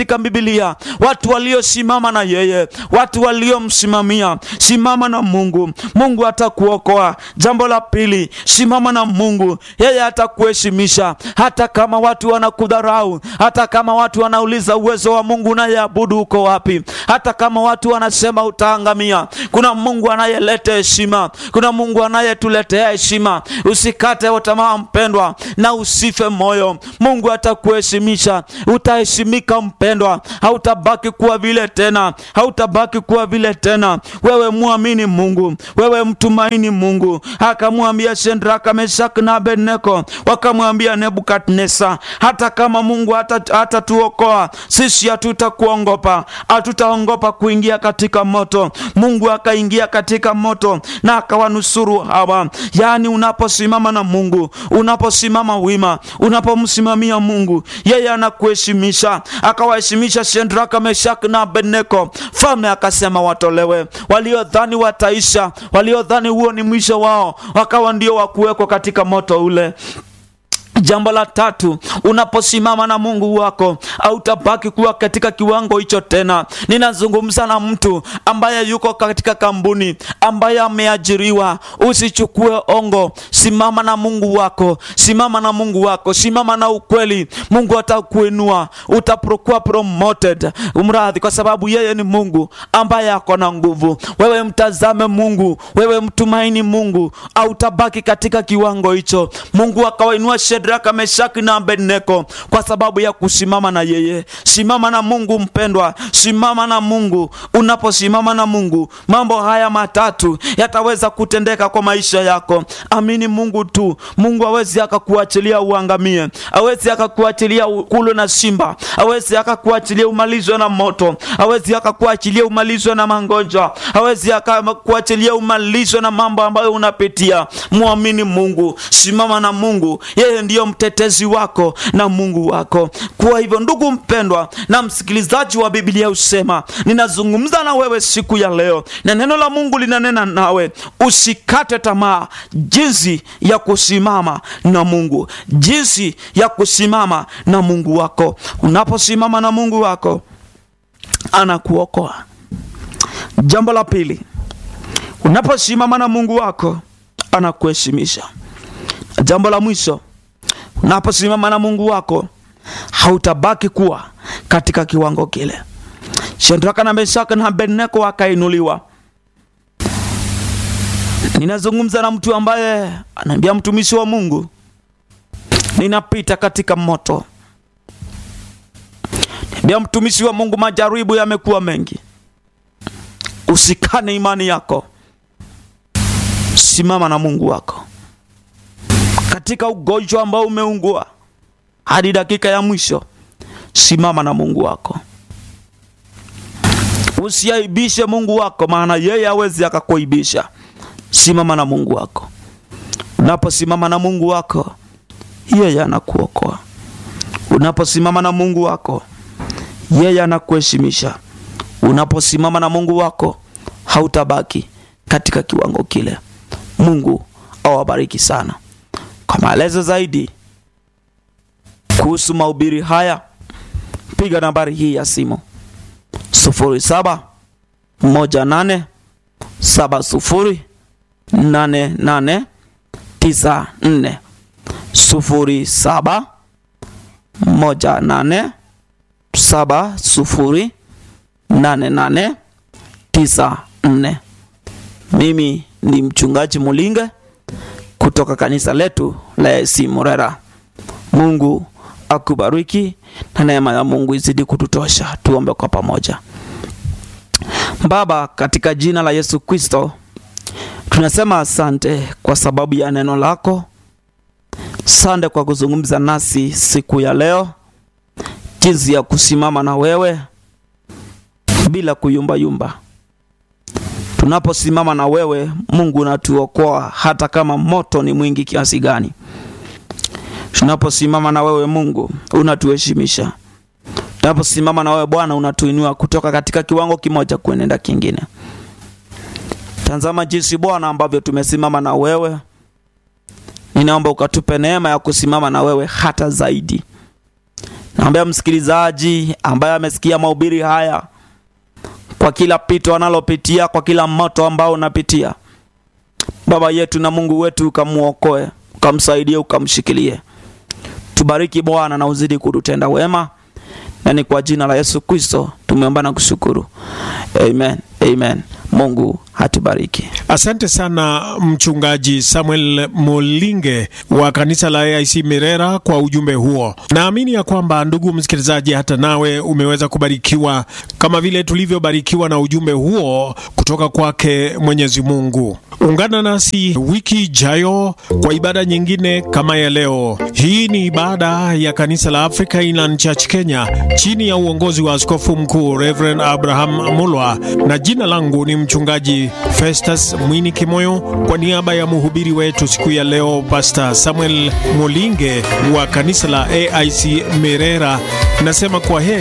katika Biblia, watu waliosimama na yeye, watu waliomsimamia. Simama na Mungu, Mungu atakuokoa. Jambo la pili, simama na Mungu, yeye atakuheshimisha, hata kama watu wanakudharau, hata kama watu wanauliza uwezo wa Mungu unayeabudu uko wapi, hata kama watu wanasema utaangamia. Kuna Mungu anayeleta heshima, kuna Mungu anayetuletea heshima. Usikate tamaa mpendwa, na usife moyo. Mungu atakuheshimisha, utaheshimika mpendwa, hautabaki kuwa vile tena, hautabaki kuwa vile tena. Wewe muamini Mungu, wewe mtumaini Mungu. Akamwambia Shadraka, Meshaki na Abednego, wakamwambia Nebukadneza, hata kama Mungu hatatuokoa sisi hatutakuongopa, hatutaongopa kuingia katika moto. Mungu akaingia katika moto na akawanusuru hawa. Yaani, unaposimama na Mungu, unaposimama wima, unapomsimamia Mungu, yeye anakuheshimisha. Akawaheshimisha Shadraka, Meshaki na Abednego. Mfalme akasema watolewe. Waliodhani wataisha, waliodhani huo ni mwisho wao, wakawa ndio wakuwekwa katika moto ule. Jambo la tatu, unaposimama na Mungu wako hautabaki kuwa katika kiwango hicho tena. Ninazungumza na mtu ambaye yuko katika kampuni, ambaye ameajiriwa. Usichukue ongo, simama na Mungu wako, simama na Mungu wako, simama na ukweli. Mungu atakuinua, utakuwa promoted, umradhi, kwa sababu yeye ni Mungu ambaye ako na nguvu. Wewe mtazame Mungu, wewe mtumaini Mungu, hautabaki katika kiwango hicho. Mungu akawainua Shadraka, Meshaki na Abednego kwa sababu ya kusimama na yeye. Simama na Mungu mpendwa, simama na Mungu. Unaposimama na Mungu, mambo haya matatu yataweza kutendeka kwa maisha yako. Amini Mungu tu. Mungu hawezi akakuachilia uangamie, hawezi akakuachilia kulwe na simba, hawezi akakuachilia umalizwe na moto, hawezi akakuachilia umalizwe na magonjwa, hawezi akakuachilia umalizwe na mambo ambayo unapitia. Muamini Mungu, simama na Mungu, yeye ndiyo mtetezi wako na Mungu wako. Kwa hivyo, ndugu mpendwa na msikilizaji wa Biblia usema, ninazungumza na wewe siku ya leo na neno la Mungu linanena nawe, usikate tamaa jinsi ya kusimama na Mungu, jinsi ya kusimama na Mungu wako. Unaposimama na Mungu wako anakuokoa. Jambo la pili, unaposimama na Mungu wako anakuheshimisha. Jambo la mwisho unaposimama na Mungu wako hautabaki kuwa katika kiwango kile. Shadraka na Meshaki na Abednego wakainuliwa. Ninazungumza na mtu ambaye anaambia mtumishi wa Mungu, ninapita katika moto. Niambia mtumishi wa Mungu, majaribu yamekuwa mengi. Usikane imani yako, simama na Mungu wako katika ugonjwa ambao umeungua hadi dakika ya mwisho, simama na Mungu wako. Usiaibishe Mungu wako, maana yeye hawezi akakuibisha. Simama na Mungu wako. Unaposimama na Mungu wako, yeye anakuokoa. Unaposimama na Mungu wako, yeye anakuheshimisha. Unaposimama na Mungu wako, hautabaki katika kiwango kile. Mungu awabariki sana. Kwa maelezo zaidi kuhusu mahubiri haya piga nambari hii ya simu 07 18 70 88 94 07 18 70 88 94. Mimi ni mchungaji Mulinge kutoka kanisa letu la AIC Murera. Mungu akubariki na neema ya Mungu izidi kututosha. Tuombe kwa pamoja. Baba, katika jina la Yesu Kristo, tunasema asante kwa sababu ya neno lako. Asante kwa kuzungumza nasi siku ya leo, jinsi ya kusimama na wewe bila kuyumbayumba. Tunaposimama na wewe Mungu unatuokoa hata kama moto ni mwingi kiasi gani. Tunaposimama na wewe Mungu unatuheshimisha. Tunaposimama na wewe Bwana unatuinua kutoka katika kiwango kimoja kuenenda kingine. Tazama jinsi Bwana ambavyo tumesimama na wewe. Ninaomba ukatupe neema ya kusimama na wewe hata zaidi. naombea msikilizaji ambaye amesikia mahubiri haya kwa kila pito analopitia kwa kila moto ambao unapitia baba yetu na mungu wetu ukamwokoe ukamsaidie ukamshikilie tubariki bwana na uzidi kututenda wema na ni kwa jina la yesu kristo tumeomba na kushukuru amen amen mungu hatubariki Asante sana mchungaji Samuel Molinge wa kanisa la AIC Mirera kwa ujumbe huo. Naamini ya kwamba ndugu msikilizaji, hata nawe umeweza kubarikiwa kama vile tulivyobarikiwa na ujumbe huo kutoka kwake Mwenyezi Mungu. Ungana nasi wiki ijayo kwa ibada nyingine kama ya leo. Hii ni ibada ya kanisa la Africa Inland Church Kenya chini ya uongozi wa askofu mkuu Reverend Abraham Mulwa, na jina langu ni mchungaji Festus Mwini Kimoyo, kwa niaba ya mhubiri wetu siku ya leo Pastor Samuel Molinge wa kanisa la AIC Mirera, nasema kwa heri.